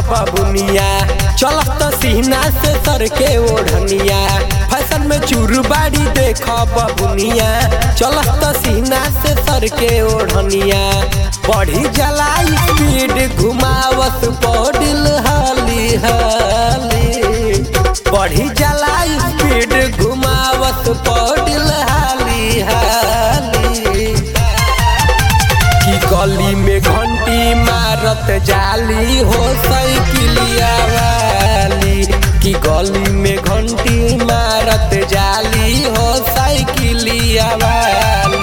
बबुनिया चलत सीना से सर के ओढ़निया फैशन में चूरबाड़ी देख बबुनिया चलत सीना से सर के ओढ़निया बढ़ी जला स्पीड घुमावत पौडिल हाली हाली बढ़ी जला स्पीड घुमावत पौडिल हाली हाली की गली में घंटी मारत जाली हो साइकिलिया वाली की गली में घंटी मारत जाली हो साइकिलिया वाली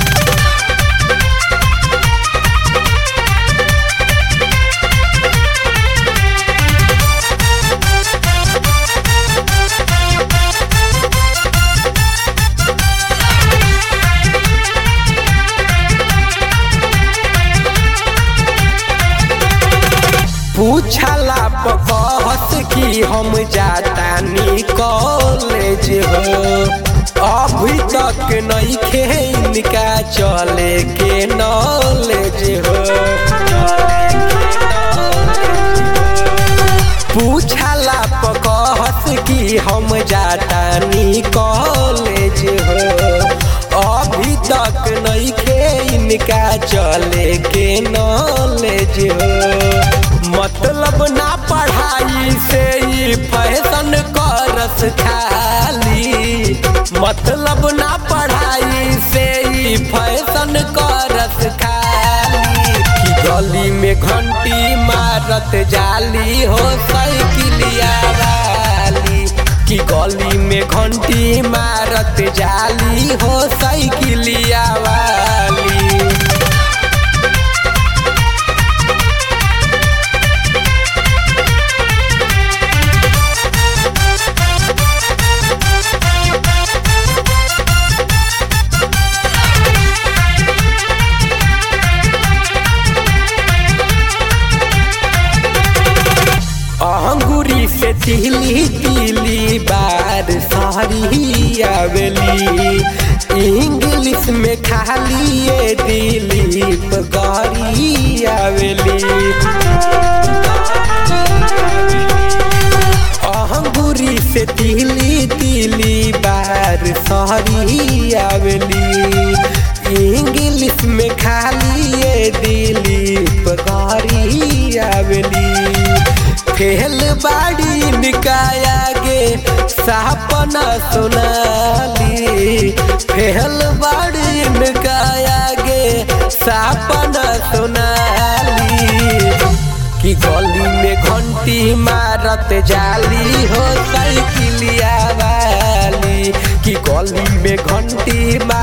पूछला कहत कि हम जातानी कॉलेज हो अभी तक नहीं खे इनका चले के नॉलेज हो पूछला कहत कि हम जातानी कॉलेज हो अभी तक नहीं खे इनका चले के नॉलेज हो मतलब ना पढ़ाई से ही फैशन करस खाली मतलब ना पढ़ाई से ही फैशन करस खाली की गली में घंटी मारत जाली हो साइकिलिया वाली की गली में घंटी मारत जाली हो साइकिलिया वाली अंगूरी से तिली तिली बार सारी आवेली इंग्लिश में खाली ये दिलीप गारी आवेली अंगूरी से तिली तिली बार सारी आवेली इंग्लिश में खाली ये दिलीप गारी आवेली फेल बाड़ी निकाया गे सपना सुनाली फेल बाड़ी निकाया गे सपना सुनाली कि गली में घंटी मारत जाली हो साइकिलिया वाली कि गली में घंटी